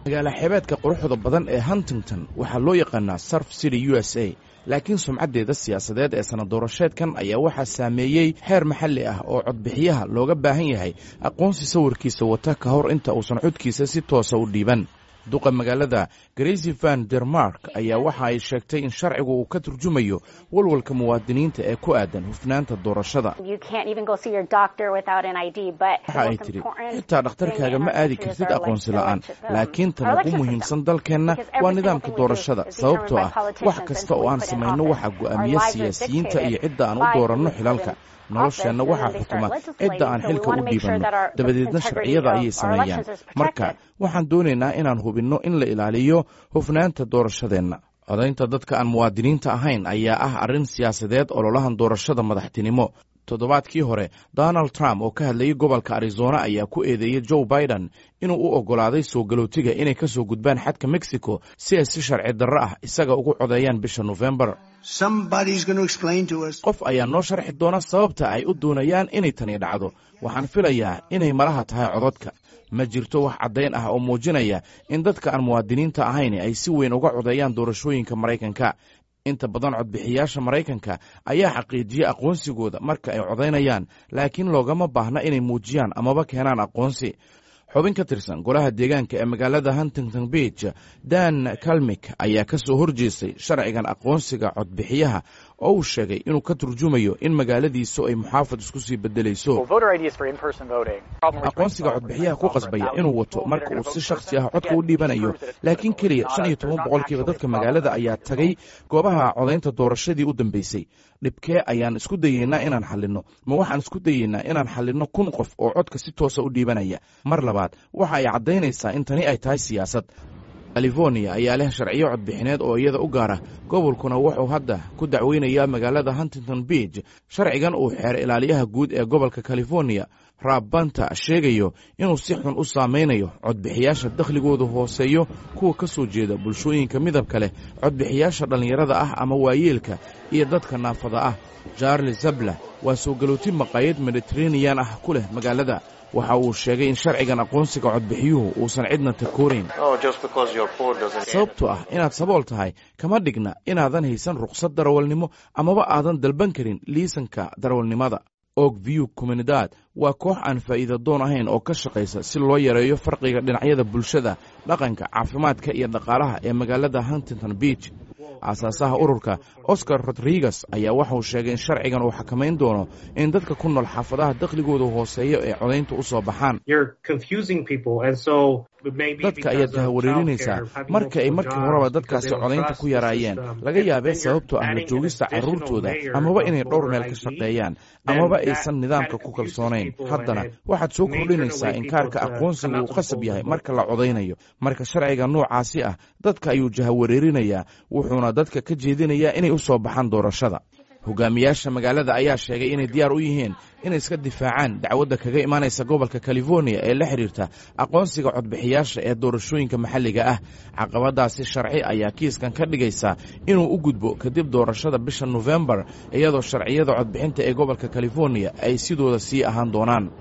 magaala xeebeedka quruxda badan ee huntington waxaa loo yaqaanaa surf city u s a laakiin sumcaddeeda siyaasadeed ee sana doorasheedkan ayaa waxaa saameeyey xeer maxalli ah oo codbixiyaha looga baahan yahay aqoonsi sawirkiisa wata ka hor inta uusan codkiisa si toosa u dhiiban duqa magaalada gracy van dermark ayaa waxa ay sheegtay in sharcigu uu ka turjumayo walwalka muwaadiniinta ee ku aadan hufnaanta doorashada waxa ay tidhi xitaa dhakhtarkaaga ma aadi kartid aqoonsi la'aan laakiin tan ugu muhiimsan dalkeenna waa nidaamka doorashada sababtoo ah wax kasta oo aan samayno waxaa go'aamiya siyaasiyiinta iyo cidda aan u dooranno xilalka nolosheenna waxaa xukuma cidda aan xilka u dhiibanno dabadeedna sharciyada ayay sameeyaan marka waxaan doonaynaa inaan hubinno in la ilaaliyo hufnaanta doorashadeenna codaynta dadka aan muwaadiniinta ahayn ayaa ah arrin siyaasadeed ololahan doorashada madaxtinimo toddobaadkii hore donald trump oo ka hadlayay gobolka arizona ayaa ku eedeeyey joe biden inuu u oggolaaday soo galootiga inay ka soo gudbaan xadka mexico si ay si sharci darro ah isaga ugu codeeyaan bisha nofembar qof ayaa noo sharxi doona sababta ay u doonayaan inay tani dhacdo waxaan filayaa inay malaha tahay codadka ma jirto wax caddayn ah oo muujinaya in dadka aan muwaadiniinta ahayn ay si weyn uga codeeyaan doorashooyinka maraykanka inta badan codbixiyaasha maraykanka ayaa xaqiijiya aqoonsigooda marka ay codaynayaan laakiin loogama baahna inay muujiyaan amaba keenaan aqoonsi xubin ka tirsan golaha deegaanka ee magaalada huntington beach dan kalmik ayaa ka soo horjeestay sharcigan aqoonsiga codbixiyaha oo uu sheegay inuu ka turjumayo in magaaladiisu ay muxaafad isku sii bedelayso aqoonsiga codbixiyaha ku qasbaya inuu wato marka uu si shakhsi ah codka u dhiibanayo laakiin keliya shan iyo toban boqolkiiba dadka magaalada ayaa tagay goobaha codaynta doorashadii u dambeysay dhibkee ayaan isku dayeynaa inaan xallinno ma waxaan isku dayeynaa inaan xallinno kun qof oo codka si toosa u dhiibanaya mar labaad waxa ay caddaynaysaa in tani ay tahay siyaasad californiya ayaa leh sharciyo codbixineed oo iyada u gaara gobolkuna wuxuu hadda ku dacweynayaa magaalada huntington beach sharcigan uu xeer ilaaliyaha guud ee gobolka californiya raab banta sheegayo inuu si xun u saamaynayo codbixiyaasha dakhligoodu hooseeyo kuwa ka soo jeeda bulshooyinka midabka leh codbixiyaasha dhallinyarada ah ama waayeelka iyo dadka naafada ah charles zabla waa soo galootin maqaayad mediteraneyan ah ku leh magaalada waxa uu sheegay in sharcigan aqoonsiga codbixiyuhu uusan cidna takoorayn sababtoo ah inaad sabool tahay kama dhigna inaadan haysan rukhsad darawalnimo amaba aadan dalban karin liisanka darawalnimada og view communidad waa koox aan faa'iida doon ahayn oo ka shaqaysa si loo yareeyo farqiga dhinacyada bulshada dhaqanka caafimaadka iyo dhaqaalaha ee magaalada huntington beach aasaasaha ururka oscar rodriguez ayaa waxauu sheegay in sharcigan uu xakamayn doono in dadka ku nool xaafadaha dakhligooda hooseeyo ee codaynta u soo baxaan dadka ayaad jahawareerinaysaa marka ay markii horeba dadkaasi codaynta ku yaraayeen laga yaabee sababtoo ah la joogista carruurtooda amaba inay dhowr meel ka shaqeeyaan amaba aysan nidaamka ku kalsoonayn haddana waxaad soo kordhinaysaa in kaarka aqoonsiga uu qasab yahay marka la codaynayo marka sharciga noocaasi ah dadka ayuu jahawareerinayaa wuxuuna dadka ka jeedinayaa inay u soo baxaan doorashada hogaamiyaasha magaalada ayaa sheegay inay diyaar u yihiin inay iska difaacaan dacwadda kaga imaanaysa gobolka californiya ee la xidhiirta aqoonsiga codbixiyaasha ee doorashooyinka maxalliga ah caqabadaasi sharci ayaa kiiskan ka dhigaysa inuu u gudbo kadib doorashada bisha nofembar iyadoo sharciyada codbixinta ee gobolka californiya ay sidooda sii ahaan doonaan